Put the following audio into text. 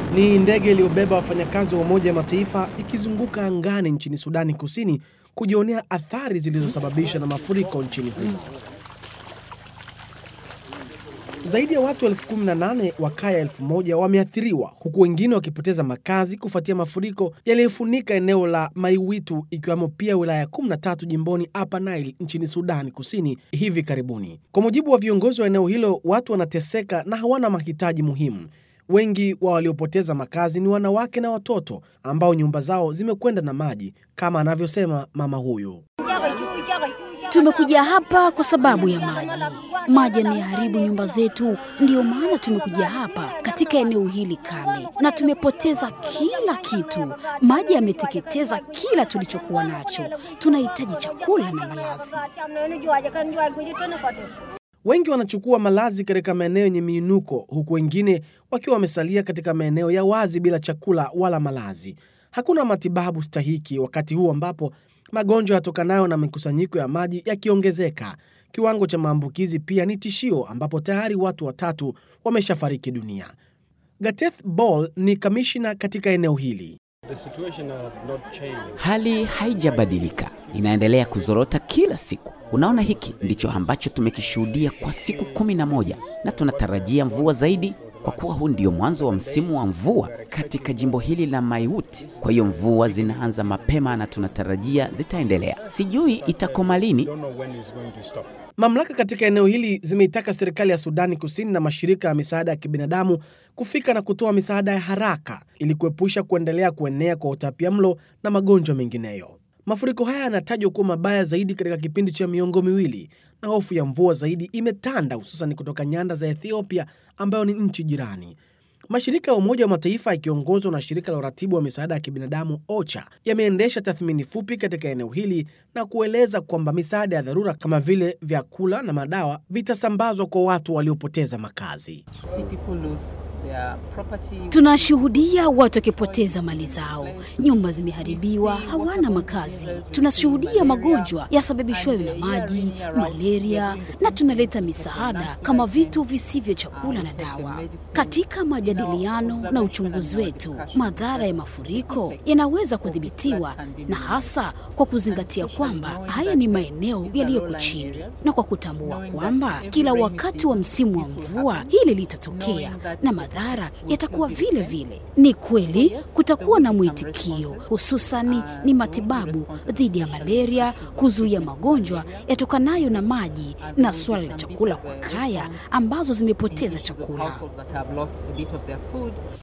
Ni ndege iliyobeba wafanyakazi wa Umoja wa Mataifa ikizunguka angani nchini Sudani Kusini kujionea athari zilizosababishwa na mafuriko nchini humo. Zaidi ya watu elfu kumi na nane wa kaya elfu moja wameathiriwa huku wengine wakipoteza makazi kufuatia mafuriko yaliyofunika eneo la Maiwitu ikiwemo pia wilaya 13 jimboni Upper Nile nchini Sudani Kusini hivi karibuni. Kwa mujibu wa viongozi wa eneo hilo, watu wanateseka na hawana mahitaji muhimu. Wengi wa waliopoteza makazi ni wanawake na watoto ambao nyumba zao zimekwenda na maji, kama anavyosema mama huyu. Tumekuja hapa kwa sababu ya maji. Maji yameharibu nyumba zetu, ndiyo maana tumekuja hapa katika eneo hili kame, na tumepoteza kila kitu. Maji yameteketeza kila tulichokuwa nacho. Tunahitaji chakula na malazi. Wengi wanachukua malazi katika maeneo yenye miinuko, huku wengine wakiwa wamesalia katika maeneo ya wazi bila chakula wala malazi. Hakuna matibabu stahiki wakati huu ambapo magonjwa yatokanayo na mikusanyiko ya maji yakiongezeka. Kiwango cha maambukizi pia ni tishio, ambapo tayari watu watatu wameshafariki dunia. Gateth Ball ni kamishna katika eneo hili. Hali haijabadilika, inaendelea kuzorota kila siku. Unaona, hiki ndicho ambacho tumekishuhudia kwa siku kumi na moja na tunatarajia mvua zaidi kwa kuwa huu ndio mwanzo wa msimu wa mvua katika jimbo hili la Maiwut. Kwa hiyo mvua zinaanza mapema na tunatarajia zitaendelea. Sijui itakoma lini. Mamlaka katika eneo hili zimeitaka serikali ya Sudani Kusini na mashirika ya misaada ya kibinadamu kufika na kutoa misaada ya haraka ili kuepusha kuendelea kuenea kwa utapiamlo na magonjwa mengineyo. Mafuriko haya yanatajwa kuwa mabaya zaidi katika kipindi cha miongo miwili na hofu ya mvua zaidi imetanda hususan kutoka nyanda za Ethiopia ambayo ni nchi jirani. Mashirika ya Umoja wa Mataifa yakiongozwa na shirika la uratibu wa misaada ya kibinadamu OCHA yameendesha tathmini fupi katika eneo hili na kueleza kwamba misaada ya dharura kama vile vyakula na madawa vitasambazwa kwa watu waliopoteza makazi. Tunashuhudia watu wakipoteza mali zao, nyumba zimeharibiwa, hawana makazi. Tunashuhudia magonjwa yasababishwayo na maji, malaria, na tunaleta misaada kama vitu visivyo chakula na dawa. Katika majadiliano na uchunguzi wetu, madhara ya mafuriko yanaweza kudhibitiwa, na hasa kwa kuzingatia kwamba haya ni maeneo yaliyoko chini, na kwa kutambua kwamba kila wakati wa msimu wa mvua hili litatokea na madhara yatakuwa vile vile. Ni kweli kutakuwa na mwitikio, hususani ni matibabu dhidi ya malaria, kuzuia magonjwa yatokanayo na maji na suala la chakula kwa kaya ambazo zimepoteza chakula.